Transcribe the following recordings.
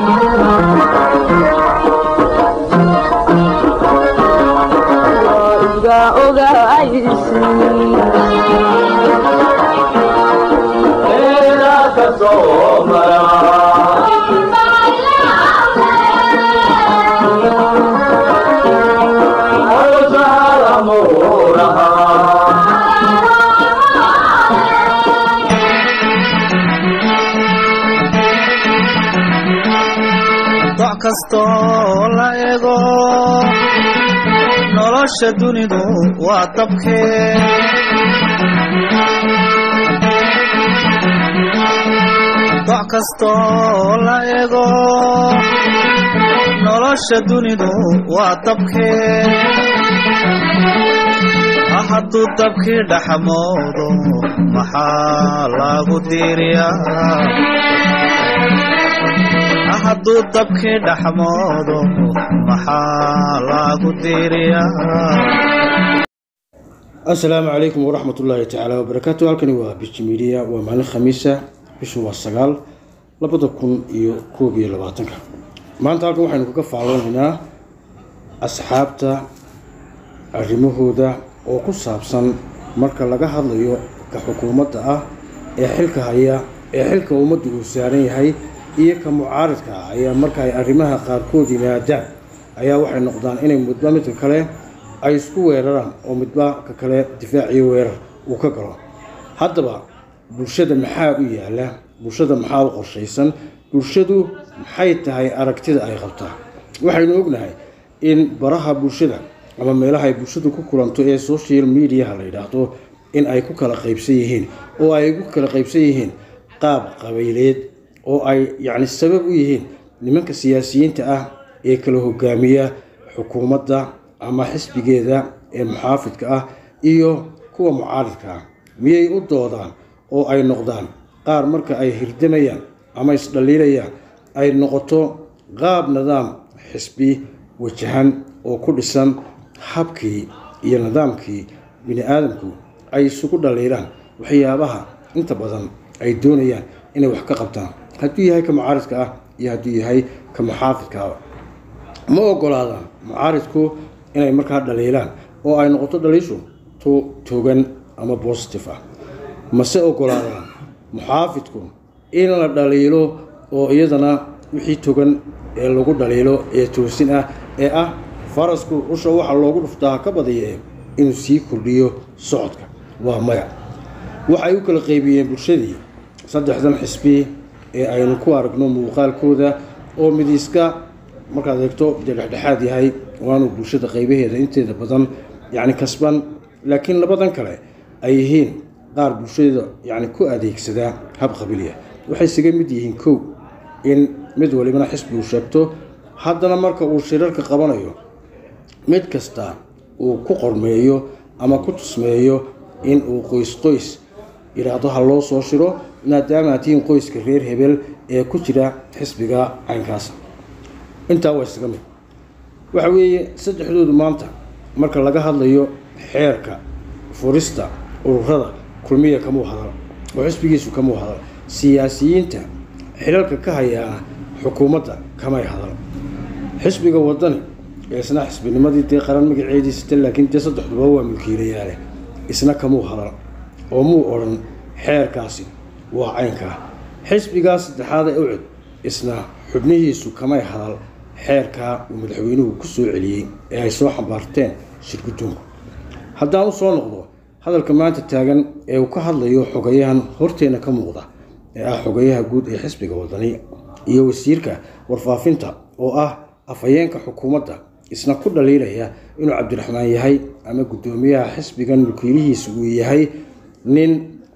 doc kastoo la ego nolosha dunidu waa dabkee doc kastoo la ego nolosha dunidu waa dabkee hadduu dabkii dhaxmoodo maxaa lagu diiriyaa hadduu dabkii dhaxmoodo maxaa lagu diiriyaa assalaamu calaykum waraxmat ullaahi tacaala wabarakaatu halkani waa biji midiya waa maalin khamiisa bishu waa sagaal labada kun iyo koob iyo labaatanka maanta halkan waxaynu kaga faalloonaynaa asxaabta arrimahooda oo ku saabsan marka laga hadlayo ka xukuumadda ah ee xilka haya ee xilka ummadda uu saaran yahay iyo ka mucaaridka ah ayaa marka ay arrimaha qaarkood yimaadaan ayaa waxay noqdaan inay midba midka kale ay isku weeraraan oo midba ka kale difaac iyo weerar uu ka galo haddaba bulshada maxaa u yaala bulshada maxaa u qorshaysan bulshadu maxay tahay aragtida ay qabtaa waxaynu ognahay in baraha bulshada ama meelaha ay bulshadu ku kulanto ee social mediaha la yidhaahdo in ay ku kala qaybsan yihiin oo ay ku kala qaybsan yihiin qaab qabayleed oo ay yacni sabab u yihiin nimanka siyaasiyiinta ah ee kala hogaamiya xukuumadda ama xisbigeeda ee muxaafidka ah iyo kuwa mucaaridka ah miyay u doodaan oo ay noqdaan qaar marka ay hirdamayaan ama isdhaliilayaan ay noqoto qaab nidaam xisbi wajahan oo ku dhisan habkii iyo nidaamkii bini aadamku ay isugu dhaliilaan waxyaabaha inta badan ay doonayaan inay wax ka qabtaan hadduu yahay ka mucaaridka ah iyo hadduu yahay ka muxaafidka ah ma ogolaadaan mucaaridku inay markaa dhaliilaan oo ay noqoto dhaliishu tu togan ama bositive ah mase ogolaadaan muxaafidku in la dhaliilo oo iyadana wixii togan ee lagu dhaliilo ee toosin ah ee ah farasku usha waxa loogu dhuftaa ka badiya inuu sii kordhiyo socodka waa maya waxay u kala qaybiyeen bulshadii saddexdan xisbi ee aynu ku aragno muuqaalkooda oo midiiska markaad eegto dee dhexdhexaad yahay waanu bulshada qaybaheeda inteeda badan yacni kasban laakiin labadan kale ay yihiin qaar bulshada yacni ku adeegsadaa hab qabiliya waxay isaga mid yihiin kow in mid walibana xisbi uu sheegto haddana marka uu shirarka qabanayo mid kasta uu ku qormeeyo ama ku tusmeeyo in uu qoys qoys yidhaahdo ha loo soo shiro maadaama aad tihiin qoyska reer hebel ee ku jira xisbiga caynkaas intaa waa isaga mid waxa weeye saddexdoodu maanta marka laga hadlayo xeerka furista ururada kulmiya kamuu hadal oo xisbigiisu kamuu hadal siyaasiyiinta xilalka ka hayaana xukuumadda kamay hadal xisbiga wadani ee isna xisbinimadii dee qaran magaceediisita laakiin dee saddexduba waa mulkiilayaale isna kamuu hadal oo muu odhan xeerkaasi waa caynkaa xisbigaa saddexaad ee ucud isna xubnihiisu kamay hadal xeerkaa uu madaxweynuhu ku soo celiyey ee ay soo xambaarteen shirgudoonku haddaan u soo noqdo hadalka maanta taagan ee uu ka hadlayo xogayahan horteena ka muuqda ee ah xogayaha guud ee xisbiga wadani iyo wasiirka warfaafinta oo ah afhayeenka xukuumadda isna ku dhaliilaya inuu cabdiraxmaan yahay ama guddoomiyaha xisbigan mulkiilihiisa uu yahay nin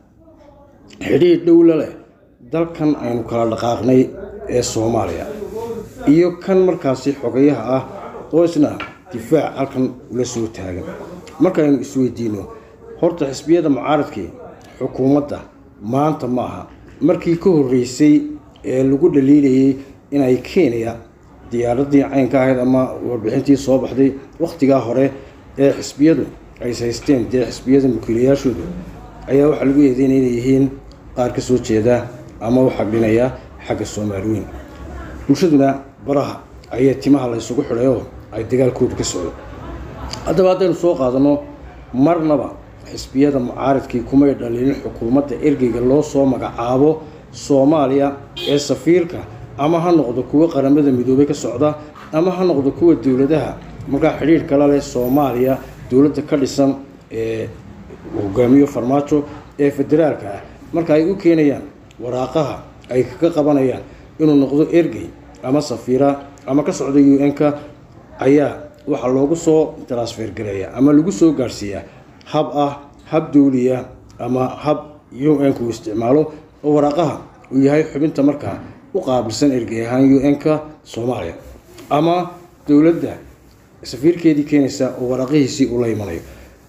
xidhiidh dhowla leh dalkan aynu kala dhaqaaqnay ee soomaaliya iyo kan markaasi xogayaha ah oo isna difaac halkan ula soo taagan markaynu isweydiino horta xisbiyada mucaaradkii xukuumadda maanta ma aha markii ka horreysay ee lagu dhaliilayay inay kenya diyaaradii caynka ahayd ama warbixintii soo baxday wakhtigaa hore ee xisbiyadu ay haysteen dee xisbiyada mulkiilayaashoodu ayaa waxaa lagu eedeynaya inay yihiin qaar ka soo jeeda ama u xagdhinaya xagga soomaaliweyn bulshaduna baraha ayaa timaha la ysugu xidhayoo ay dagaalkooda ka socdo haddaba haddaynu soo qaadano marnaba xisbiyada mucaaridkii kumay dhaliilin xukuumadda ergeyga loo soo magacaabo soomaaliya ee safiirka ama ha noqdo kuwa qaramada midoobey ka socda ama ha noqdo kuwa dowladaha markaa xidhiir kala leh soomaaliya dowladda ka dhisan ee hogaamiyo farmaajo ee federaalka ah marka ay u keenayaan waraaqaha ay kaga qabanayaan inuu noqdo ergey ama safiira ama ka socda u n-ka ayaa waxaa loogu soo transfer gareeya ama lagu soo gaadhsiiyaa hab ah hab dowliya ama hab u n-ka uu isticmaalo oo waraaqaha uu yahay xubinta markaa u qaabilsan ergey ahaan u n-ka soomaaliya ama dowladda safiirkeedii keenaysa oo waraaqihiisii ula imanayo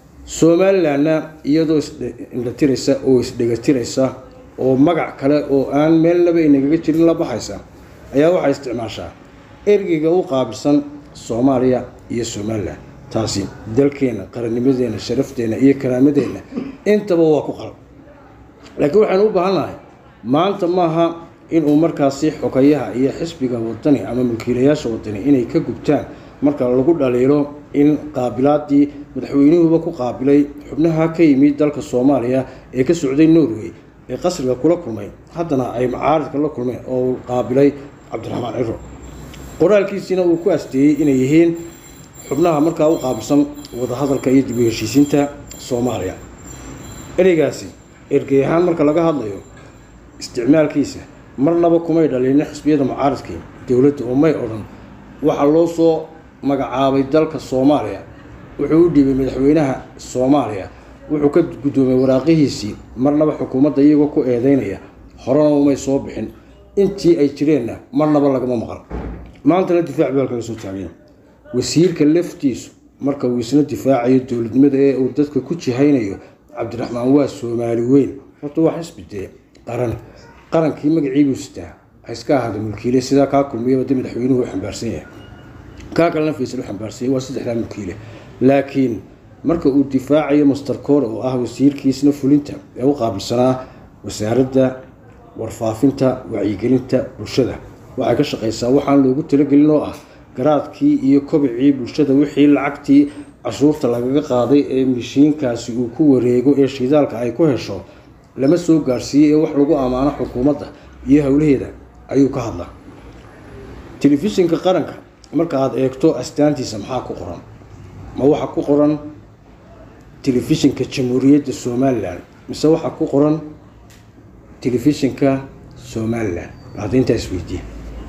somalilanna iyadoo isindhatiraysa oo isdhegatiraysa oo magac kale oo aan meelnaba inagaga jirin la baxaysa ayaa waxay isticmaashaa ergeyga u qaabilsan soomaaliya iyo somalilan taasi dalkeenna qarannimadeenna sharafteena iyo karaamadeenna intaba waa ku qalan laakiin waxaanu u baahannahay maanta maaha inuu markaasi xogayaha iyo xisbiga wadani ama mulkiilayaasha wadani inay ka gubtaan marka lagu dhaliilo in qaabilaadii madaxweynuhuba ku qaabilay xubnaha ka yimid dalka soomaaliya ee ka socday norway ee qasriga kula kulmay haddana ay macaaridka la kulmeen oo uu qaabilay cabdiraxmaan ciro qoraalkiisiina uu ku asteeyey inay yihiin xubnaha markaa u qaabilsan wadahadalka iyo dib u heshiisiinta soomaaliya ereygaasi ergey ahaan marka laga hadlayo isticmaalkiisa marnaba kumay dhaliilin xisbiyada mucaaridkii dowladda oo may odhan waxaa loo soo magacaabay dalka soomaaliya wuxuu u dhiibay madaxweynaha soomaaliya wuxuu ka guddoomay waraaqihiisii marnaba xukuumadda iyagoo ku eedeynaya horena umay soo bixin intii ay jireenna marnaba lagama maqal maantana difaac baa kaga soo taagaya wasiirka laftiisu marka uu isna difaacayo dowladnimada ee uu dadka ku jihaynayo cabdiraxmaan waa soomaali weyn horta waa xisbi dee qaran qarankii magaciibuu sitaa ha iska ahaada mulkiile sidaa kaa kulmiyaba de madaxweynuhu u xambaarsan yahay kaa kalena faysal u xambaarsan yahay waa saddexdaa mulkiile laakiin marka uu difaacayo master core oo ah wasiirkiisna fulinta ee u qaabilsanaa wasaaradda warfaafinta wacyigelinta bulshada waxay ka shaqaysaa waxaan loogu talagelin oo ah garaadkii iyo kobicii bulshada wixii lacagtii cashuurta lagaga qaaday ee mishiinkaasi uu ku wareego ee shidaalka ay ku hesho lama soo gaarsiiyey ee wax lagu ammaano xukuumadda iyo howlaheeda ayuu ka hadlaa telefishinka qaranka marka aada eegto astaantiisa maxaa ku qoran ma waxa ku qoran telefishinka jamhuuriyadda somalilan mise waxaa ku qoran telefishinka somalilan hadda intaa isweydiiya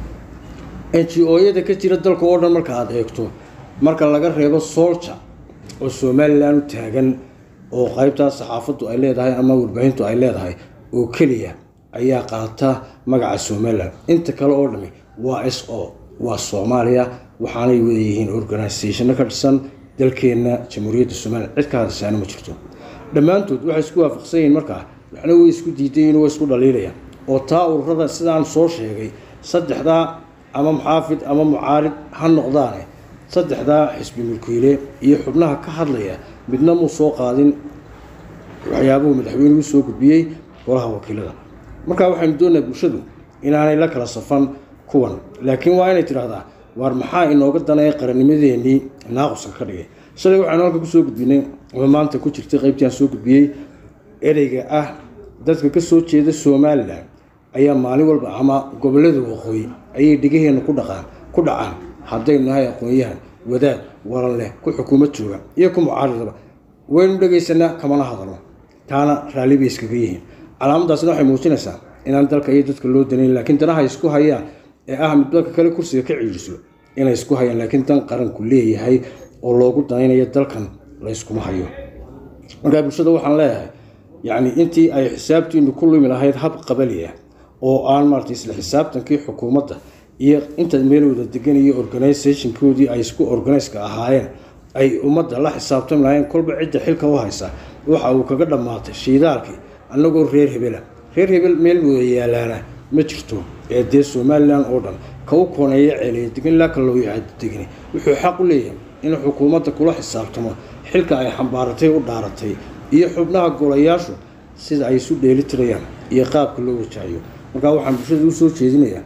n g o-yada ka jira dalka oo dhan marka aada eegto marka laga reebo solja oo somalilan u taagan oo qaybtaas saxaafaddu ay leedahay ama warbaahintu ay leedahay oo keliya ayaa qaata magaca somalilan inta kale oo dhami waa s o waa soomaaliya waxaanay wadayihiin organisationno ka dhisan dalkeenna jamhuuriyadda somalilan cid ka hadashaana ma jirto dhammaantood waxay isku waafaqsan yihiin markaa waxna way isku diidayiin way isku dhaliilayaan oo taa ururada sidaan soo sheegay saddexdaa ama muxaafid ama mucaarid ha noqdaane saddexdaa xisbi mulkiile iyo xubnaha ka hadlaya midna muu soo qaadin waxyaabuhu madaxweynuhu soo gudbiyey golaha wakiilada markaa waxaynu doonayaa bulshadu inaanay la kala safan kuwan laakiin waa inay tidhaahdaa waar maxaa inooga danaya qarannimadeenii naaquska ka dhigay shalay waxaanu halka kusoo gudbinay ama maanta ku jirtay qaybtii aan soo gudbiyey ereyga ah dadka ka soo jeeda somalilan ayaa maalin walba ama gobollada waqooyi ayay dhegaheenna ku dhaqaan ku dhacaan haddaynu nahay aqoon-yahan wadaad waran leh ku xukuumad jooga iyo ku mucaaridaba waynu dhegaysanaa kamana hadalno taana raalli bay iskaga yihiin calaamadaasna waxay muujinaysaa inaan dalka iyo dadka loo danayn laakiin danaha isku hayaan ee ah mid dalka kale kursiga ka ciiriso inay isku hayaan laakiin dan qaranku leeyahay oo loogu danaynayo dalkan layskuma hayo markaa bulshada waxaan leeyahay yacni intii ay xisaabtiinu ku lumi lahayd hab qabali ah oo aan maarata isla xisaabtankii xukuumadda iyo inta meel wada degan iyo organisationkoodii ay isku organiska ahaayeen ay ummadda la xisaabtami lahayn kolba cidda xilka u haysa waxa uu kaga dhammaatay shiidaalkii annagoo reer hebela reer hebel meel wada yaalaana ma jirto ee dee somalilan oo dhan ka u kooneeya ceeliya degan ilaa kaloo degani wuxuu xaq u leeyahay in xukuumadda kula xisaabtamo xilka ay xambaaratay u dhaaratay iyo xubnaha golayaashu sida ay isu dheelitirayaan iyo qaabka loo wajahayo markaa waxaan bulshada u soo jeedinayaa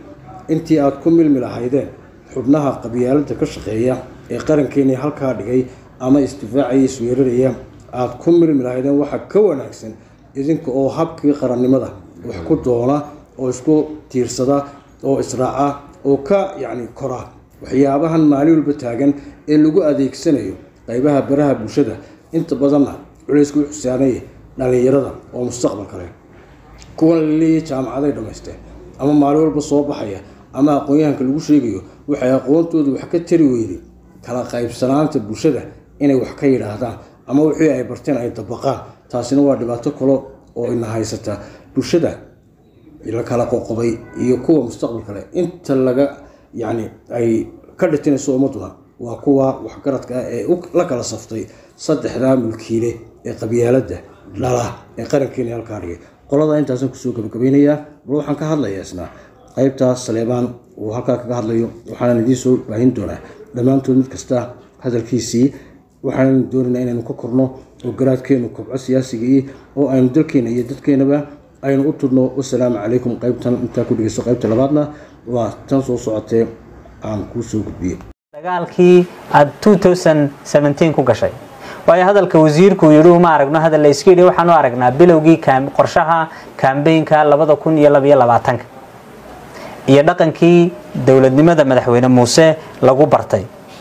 intii aada ku milmi lahaydeen xubnaha qabyaaladda ka shaqeeya ee qarankeeni halkaa dhigay ama isdifaacaya isweeraraya aada ku milmi lahaydeen waxaa ka wanaagsan idinka oo habkii qarannimada wax ku doona oo isku tiirsada oo israaca oo ka yacni kora waxyaabahan maalin walba taagan ee lagu adeegsanayo qaybaha baraha bulshada inta badanna culayska u xusaanaya dhallinyarada oo mustaqbal kale kuwan la leeyahay jaamacaday dhammaysteen ama maalin walba soo baxaya ama aqoon-yahanka lagu sheegayo waxay aqoontooda wax ka tari weyday kala qaybsanaanta bulshada inay wax ka yidhaahdaan ama wixii ay barteen ay dabaqaan taasina waa dhibaato kale oo ina haysata bulshada la kala qoqobay iyo kuwa mustaqbal kale inta laga yacni ay ka dhitinayso ummaduna waa kuwa waxgaradka ah ee la kala saftay saddexdaa mulkiile ee qabyaaladda dhala ee qarankeeni halkaa dhigay qolada intaasaan kusoo gabagabeynayaa bal waxaan ka hadlayaa isna qaybtaas saleebaan uu halkaa kaga hadlayo waxaanan idiin soo baahin doonaa dhammaantood mid kasta hadalkiisii waxaanan doonaynaa inaynu ka korno oo garaadkeenu kobco siyaasigii oo aynu dalkeena iyo dadkeenaba aynu u tudhno wasalaamu calaykum qaybtan intaa ku dhegeysto qaybta labaadna waa tan soo socotee aan kuu soo gudbiye dagaalkii aada ku gashay waayo hadalka wasiirku yidhi uma aragno hadal la iska yidhi waxaan u aragnaa bilowgii qorshaha kambeynka labada kun iyo labaiyo labaatanka iyo dhaqankii dowladnimada madaxweyne muuse lagu bartay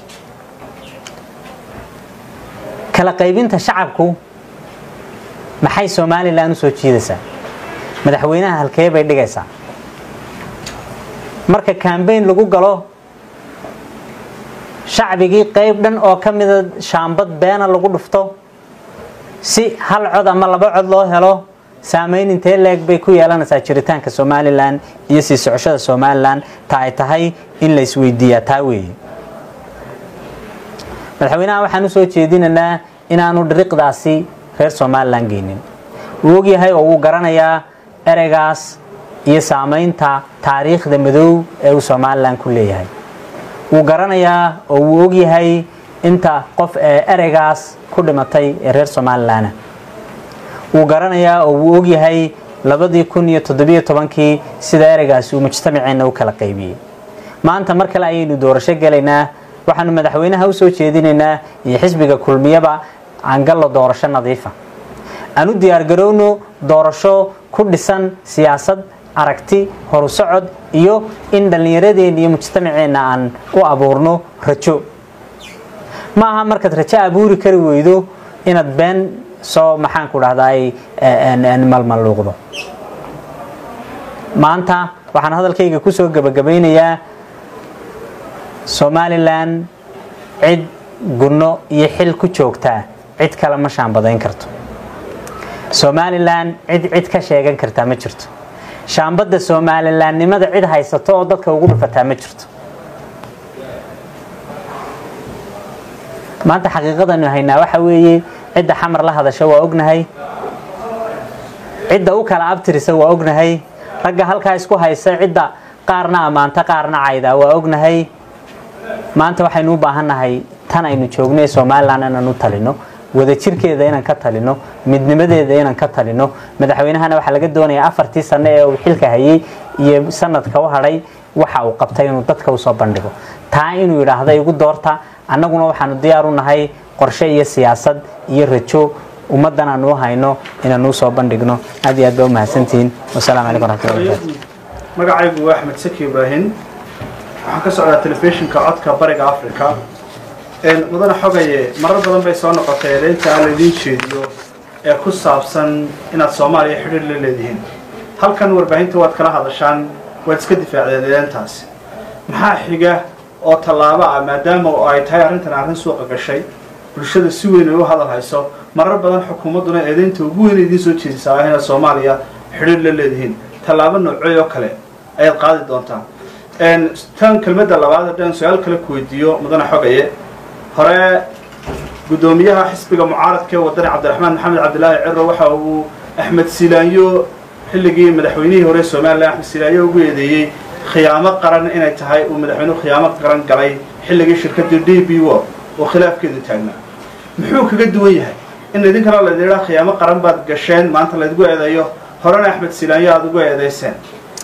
kala qaybinta shacabku maxay somalilan u soo jiidaysaa madaxweynaha halkee bay dhigaysaa marka kambeyn lagu galo shacbigii qayb dhan oo ka mida shaambad beena lagu dhufto si hal cod ama laba cod loo helo saameyn intee leeg bay ku yeelanaysaa jiritaanka somalilan iyo sii socoshada somalilan ta ay tahay in la isweydiiyaa taa weeye madaxweynaha waxaan u soo jeedinaynaa inaanu dhiriqdaasi reer somalilan geynin wuu ogyahay oo wuu garanayaa ereygaas iyo saameynta taariikhda madow ee uu somalilan ku leeyahay wuu garanayaa oo wuu ogyahay inta qof ee ereygaas ku dhimatay ee reer somalilan wuu garanayaa oo wuu ogyahay labadii kun iyo toddobiyo tobankii sida ereygaasi uu mujtamaceenna u kala qaybiyey maanta mar kale ayaynu doorasho gelaynaa waxaanu madaxweynaha usoo jeedinaynaa iyo xisbiga kulmiyaba aangallo doorasho nadiifa aan u diyaargarowno doorasho ku dhisan siyaasad aragti horu socod iyo in dhallinyaradeenna iyo mujtamaceenna aan u abuurno rajo ma aha markaad rajo abuuri kari weydo inaad been soo maxaan ku dhahdaay malmaluuqdo maanta waxaan hadalkayga kusoo gebagabaynayaa somalilan cid gunno iyo xil ku joogtaa cid kale ma shaambadayn karto somalilan cid cid ka sheegan kartaa ma jirto shaambadda somalilaannimada cid haysato oo dadka ugu dhufataa ma jirto maanta xaqiiqadanu haynaa waxa weeye cidda xamar la hadasha waa ognahay cidda u kala abtirisa waa ognahay ragga halkaa isku haysa cidda qaarna ammaanta qaarna caydaa waa ognahay maanta waxaynu u baahannahay tan aynu joogno ee somalilan inaan u talino wadajirkeeda inaan ka talino midnimadeeda inaan ka talino madaxweynahana waxaa laga doonayaa afartii sano ee uu xilka hayay iyo sanadka u hadhay waxa uu qabtay inuu dadka usoo bandhigo taa inuu yidhaahda igu doorta annaguna waxaanu diyaar u nahay qorshe iyo siyaasad iyo rajo ummaddan aanu u hayno inaanu usoo bandhigno aad iyo aad baa u mahadsantihiin wasalaamu calaykum waraxmatullahi wabarakatu magacaygu waa axmed saki ibraahim waxaan ka socdaa telefishinka codka bariga africa mudane xogaye marar badan bay soo noqotay eedaynta aan laydiin jeediyo ee ku saabsan inaad soomaaliya xidhiir la leedihiin halkan warbaahinta waad kala hadashaan waad iska difaacdeen eedayntaasi maxaa xiga oo tallaabo ah maadaama ay tahay arrintan arrin suuqa gashay bulshada si weyn ay u hadal hayso marar badan xukuumadduna eedaynta ugu weyn idiin soo jeedisaa ah inaad soomaaliya xidhiir la leedihiin tallaabo noocey oo kale ayaad qaadi doontaa tan kelmadda labaad haddaan su-aal kale ku weydiiyo mudane xogaye hore guddoomiyaha xisbiga mucaaradka ee wadani cabdiraxmaan maxamed cabdilaahi ciro waxa uu axmed silaanyo xilligii madaxweynihii hore somalilan axmed silaanyo ugu eedeeyey khiyaamo qaran inay tahay uu madaxweynuhu khiyaamo qaran galay xilligii shirkadii d b wo oo khilaafkeedu taagnaa muxuu kaga duwan yahay in idinkana laydin idhaa khiyaamo qaran baad gasheen maanta laydgu eedeeyo horena axmed silaanyo aada ugu eedayseen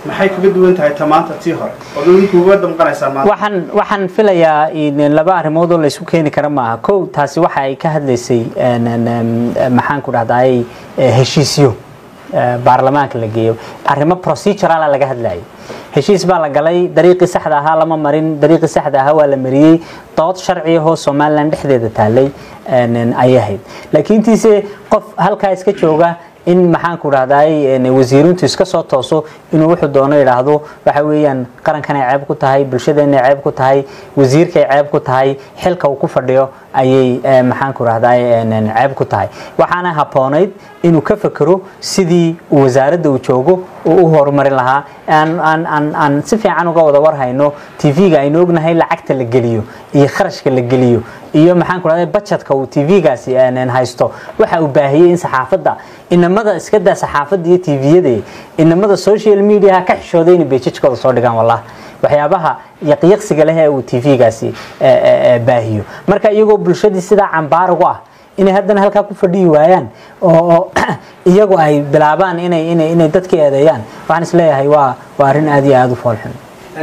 maxay kaga duwan tahay ta maanta tii hore oo idinkuuga damqanaysaa maanta waxaan waxaan filayaa in laba arrimood oo la isku keeni kara maaha kow taasi waxa ay ka hadlaysay een, een, een, maxaan ku dhahdaay heshiisyo eh, baarlamaanka la geeyo arrimo procedurala laga hadlayay heshiis baa la galay dariiqii saxda ahaa lama marin dariiqii saxda ahaa waa la mariyey dood sharci ahoo somalilan dhexdeeda taalay een, een, ayay ahayd laakiin tiise qof halkaa iska jooga in maxaan ku dhahdaay wasiirintu iska soo tooso inuu wuxuu doono yidhaahdo waxa weeyaan qarankanay ceeb ku tahay bulshadeenay ceeb ku tahay wasiirkay ceeb ku tahay xilka uu ku fadhiyo ayay eh, maxaan ku dhahdaay ceeb ku tahay waxaana habboonayd inuu ka fekero sidii uu wasaaradda uu joogo uu u horumarin lahaa aan aan aan aan si fiican uga wada warhayno tv-ga aynu ognahay lacagta la geliyo iyo kharashka la geliyo iyo maxaan ku dhahday budgetka uu tv-gaasi haysto waxa uu baahiyey in saxaafadda inamada iska daa saxaafadda iyo tviyada inamada social mediaha ka xishooday inay beejajkooda soo dhigaan wallah waxyaabaha yaqyaqsiga leh ee uu tv-gaasi baahiyo marka iyagoo bulshadii sidaa cambaar ugu ah inay haddana halkaa ku fadhiyi waayaan oo oo iyagu ay bilaabaan inay inay inay dadka eedeeyaan waxaan isleeyahay waa waa arrin aad iyo aada u foolxun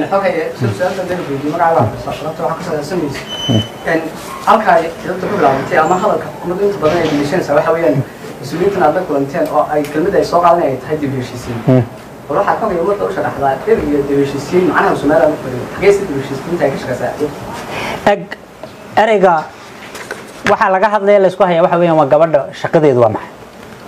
halkaa idabta ku bilaabantay ama hadalka xukuumaddu inta badan ay dhegeysanaysaa waxa weeyaan mas-uuliyiintan aad la kulanteen oo ay kelmadda ay soo qaadan ay tahay dib u heshiisiin bal waxaa ka mid ummadda u sharaxdaa dhir iyo dib u heshiisiin macnaha somaliland ku fadhiyo xageesa dib u heshiisiinta ay ka shaqaysaa eg ereyga waxaa laga hadlaya laysku haya waxa weeyaan waa gabadha shaqadeedu waa maxay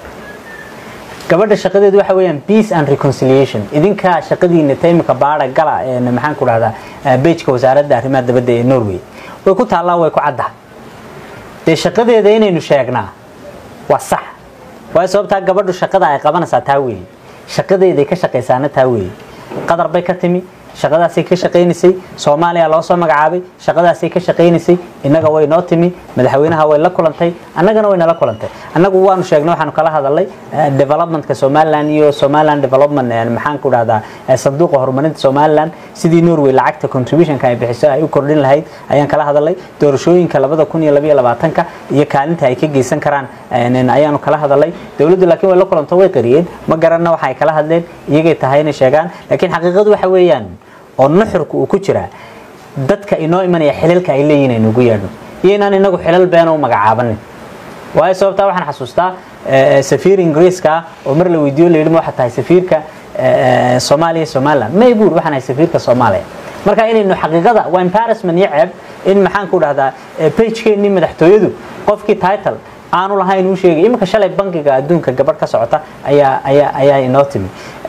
gabadha shaqadeedu waxa weeyaan peace and reconciliation idinka shaqadiina taymika baara gala ee maxaan ku dhahdaa bejka wasaaradda arrimaha dabadda ee norway way ku taallaa way ku caddaha dee shaqadeeda inaynu sheegnaa waa sax waayo sababtaa gabadhu shaqada ay qabanaysaa taa weeye shaqadeeday ka shaqaysaana taa weeye qadar bay ka timi shaqadaasay ka shaqaynaysay soomaaliya loo soo magacaabay shaqadaasay ka shaqaynaysay innaga way noo timi madaxweynaha way la kulantay annagana way nala kulantay annagu waanu sheegnay waxaanu kala hadalnay developmentka somaliland iyo somaliland development maxaan ku dhahdaa sanduuqa horumarinta somaliland sidii norway lacagta contributionka ay bixiso ay u kordhin lahayd ayaan kala hadalnay doorashooyinka labada kun iyo labaiyo labaatanka iyo kaalinta ay ka geysan karaan ayaanu kala hadalnay dowladdu laakiin way la kulanto way qariyeen ma garanna waxa ay kala hadleen iyagay tahay inay sheegaan laakiin xaqiiqadu waxa weeyaan oo nuxurka uu ku jiraa dadka inoo imanaya xilalka ay leeyihin aynu ugu yeedhno iyo inaan inagu xilal beena u magacaabanin waayo sababtaa waxaan xasuustaa safiir ingiriiska oo mar la weydiiyo la yidhi ma waxaa tahay safiirka soomaaliya somaliland may buur waxaan ahay safiirka soomaaliya marka inaynu xaqiiqada waa embarrassment iyo ceeb in maxaan ku dhahdaa pagekeenii madaxtooyadu qofkii title aanu lahayn uu sheegay iminka shalay bankiga adduunka gabadh ka socota ayaa ayaa ayaa inoo timi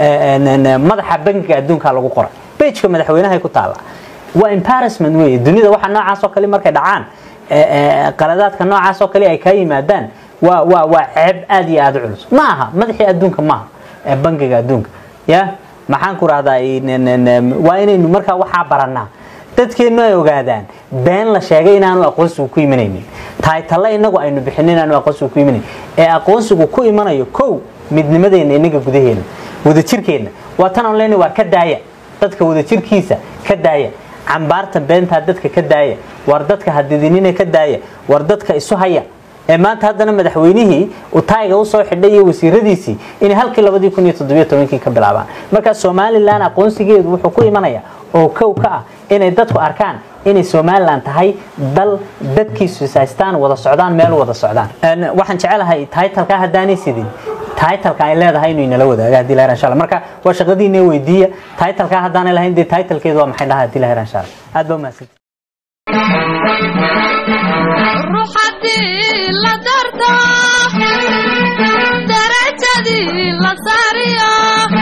madaxa bankiga adduunka lagu qoray bejka madaxweynaha ku taala waa embarrassment weeye dunida waxa noocaas oo kale markay dhacaan qaladaadka noocaas oo kale ay kaa yimaadaan waa waa waa ceeb aad iyo aada u culus ma aha madaxii adduunka maaha bankiga adduunka ya maxaan ku rahdaa waa inaynu markaa waxaa baranaa dadkeennu ay ogaadaan been la sheegay inaanu aqoonsigu ku imanaynin taaytalle inagu aynu bixinin inaanu aqoonsigu ku imanayn ee aqoonsigu ku imanayo kow midnimadeenna inaga gudaheena wadajirkeenna waa tan aan leenahay waa ka daaya dadka wadajirkiisa ka daaya cambaarta beentaa dadka ka daaya war dadka hadidinina ka daaya war dadka isu haya ee maanta haddana madaxweynihii uu taayiga usoo xidhay iyo wasiiradiisii inay halkii labadii kun iyo toddobiyo tobankii ka bilaabaan marka somalilan aqoonsigeedu wuxuu ku imanaya oo kow ka ah inay dadku arkaan inay somalilan tahay dal dadkiisu haystaan wada socdaan meel wada socdaan waxaan jecelahay taitalka haddaanay sidin taitalka ay leedahay inuu inala wadaaga hadii la insha Allah marka waa shaqadiina weydiiya taitalka haddaanay lahayn dee taitalkeedu waa maxay dhahaa hadii la insha Allah aad baa umahadsan ruuxadii la darto darajadii la saariyo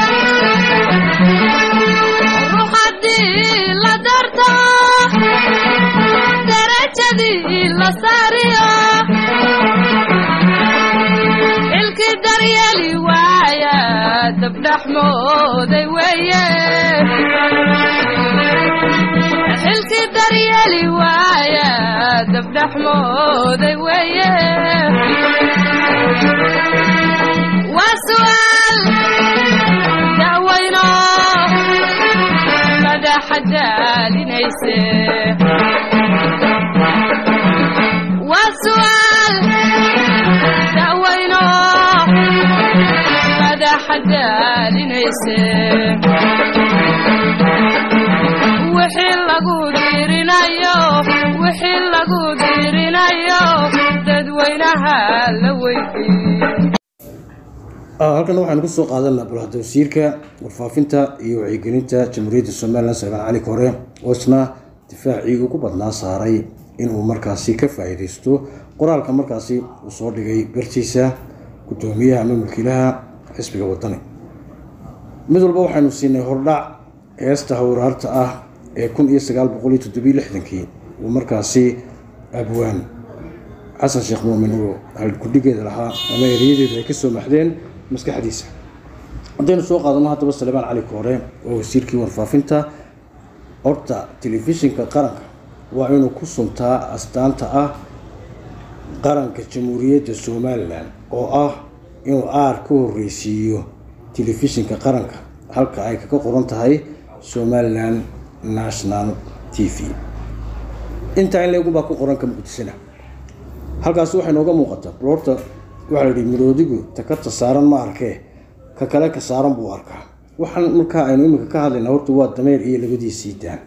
ruuxadii la darto darajadii la saariyo xilkii daryeeli waaya dabdhaxmooday weeye xilkii daryeeli waaya dabdhaxmooday weeye waa su'aal da'weyno madaxa daalinayse waa su'aal da'weyno madaxa daalinayse daalinayse wixii lagu diirinayo wixii lagu diirinayo dadweynaha la weydii halkana waxaanu kusoo qaadanaa bulhada wasiirka warfaafinta iyo wacyigelinta jamhuuriyadda somalilan salmaan cali kore oo isna difaacii ugu badnaa saaray inuu markaasi ka faa-iideysto qoraalka markaasi uu soo dhigay bartiisa guddoomiyaha ama mulkiilaha xisbiga wadani mid walba waxaynu siinay hordhac heesta hawraarta ah ee kun iyo sagaal boqol iyo toddobiyo lixdankii uu markaasi abwaan xasan sheekh muumin uu halgudhigeeda lahaa ama ereyadeedu ay kasoo maxdeen maskaxdiisa haddaynu soo qaadano haddaba salebaan cali koore oo wasiirkii warfaafinta horta telefishinka qaranka waa inuu ku suntaa astaanta ah qaranka jamhuuriyadda somalilan oo ah inuu aar ka horreysiiyo telefishinka qaranka halka ay kaga qoran tahay somalilan national t v intaa in leegunbaa ku qoranka muqdishona halkaasi waxay nooga muuqataa broorta waxaa la yihi miroodigu takarta saaran ma arkee ka kale ka saaran buu arkaa waxaan markaa aynu iminka ka hadlaynaa horta waa dameer iyo labadiisii daan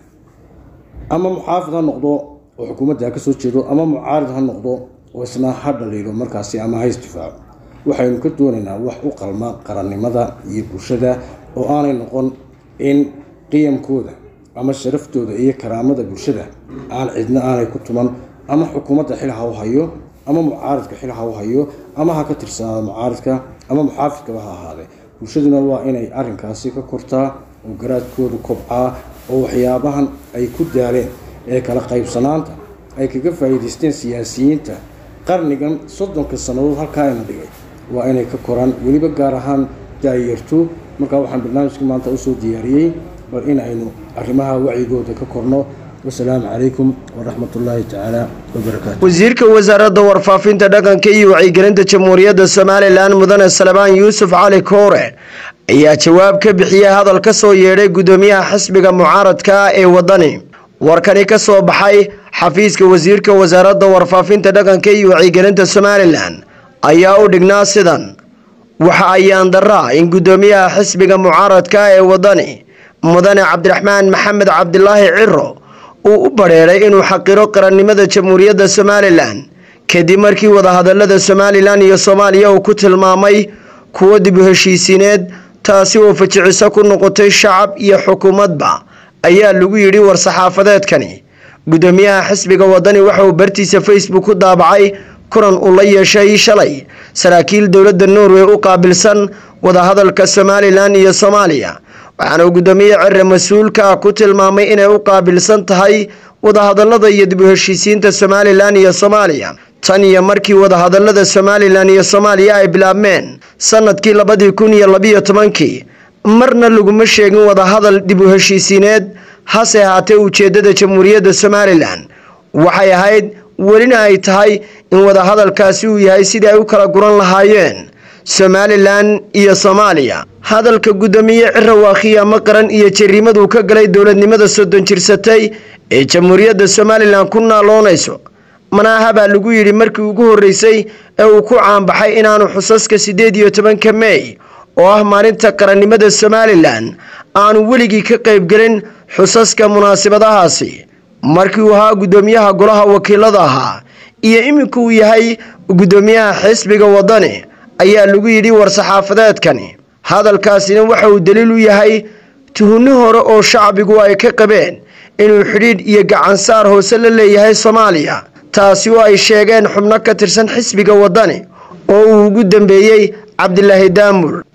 ama muxaafid ha noqdo oo xukuumadda ha kasoo jeedo ama mucaarid ha noqdo oo isna ha dhaliilo markaasi ama ha isdifaaco waxaynu ka doonaynaa wax u qalma qarannimada iyo bulshada oo aanay noqon in qiyamkooda ama sharaftooda iyo karaamada bulshada aan cidna aanay ku tuman ama xukuumadda xil ha u hayo ama mucaaridka xil ha u hayo ama ha ka tirsanaado mucaaridka ama muxaafidkaba ha ahaadee bulshaduna waa inay arrinkaasi ka kortaa oo garaadkoodu kobcaa oo waxyaabahan ay ku daaleen ee kala qaybsanaanta ay kaga faa'iidaysteen siyaasiyiinta qarnigan soddonka sannadood halkaa ayna dhigay waa inay ka koraan weliba gaar ahaan daayarto markaa waxaan barnaamijkii maanta usoo diyaariyey bal in aynu arrimaha wacyigooda ka korno wasalaamu calaykum waraxmat ullaahi tacaala wabarakaatu wasiirka wasaaradda warfaafinta dhaqanka iyo wacyigelinta jamhuuriyadda somalilan mudane salebaan yuusuf cali koore ayaa jawaab ka bixiyey hadal ka soo yeedhay guddoomiyaha xisbiga mucaaradka ee waddani warkani ka soo baxay xafiiska wasiirka wasaaradda warfaafinta dhaqanka iyo wacyigelinta somalilan ayaa u dhignaa sidan waxa ayaan daraa in guddoomiyaha xisbiga mucaaradka ee waddani mudane cabdiraxmaan maxamed cabdilaahi ciro uu u badheeray inuu xaqiro qarannimada jamhuuriyadda somalilan kadib markii wadahadalada somalilan iyo soomaaliya uu ku tilmaamay kuwo dib u heshiisiineed taasi oo fajiciso ku noqotay shacab iyo xukuumadba ayaa lagu yidhi war-saxaafadeedkani guddoomiyaha xisbiga waddani waxa uu bartiisa facebook ku daabacay kulan uu la yeeshay shalay saraakiil dowladda norway u qaabilsan wadahadalka somalilan iyo soomaaliya waxaana uu guddoomiye cire mas-uulka ku tilmaamay inay u qaabilsan tahay wadahadalada iyo dib u heshiisiinta somalilan iyo soomaaliya tan iyo markii wadahadalada somalilan iyo soomaaliya ay bilaabmeen sanadkii labadii kun iyo labiyo tobankii marna laguma sheegin wadahadal dib u heshiisiineed hase ahaatee ujeedada jamhuuriyadda somalilan waxay ahayd welina ay tahay in wadahadalkaasi uu yahay sidii ay u kala guran lahaayeen somalilan iyo soomaaliya hadalka guddoomiye cira waa khiyaamo qaran iyo jariimaduu ka galay dowladnimada soddon jirsatay ee jamhuuriyadda somalilan ku naaloonayso manaaha baa lagu yidhi markii ugu horreysay ee uu ku caanbaxay inaanu xusaska siddeed iyo tobanka meey oo ah maalinta qarannimada somalilan aanu weligii ka qaybgelin xusaska munaasabadahaasi markii uu ahaa guddoomiyaha golaha wakiilada ahaa iyo iminka uu yahay guddoomiyaha xisbiga waddani ayaa lagu yidhi war-saxaafadeedkani hadalkaasina waxa uu daliil u yahay tuhunno hore oo shacbigu ay ka qabeen inuu xidhiidh iyo gacansaar hoose la leeyahay soomaaliya taasi oo ay sheegeen xubno ka tirsan xisbiga waddani oo uu ugu dambeeyey cabdilaahi daamur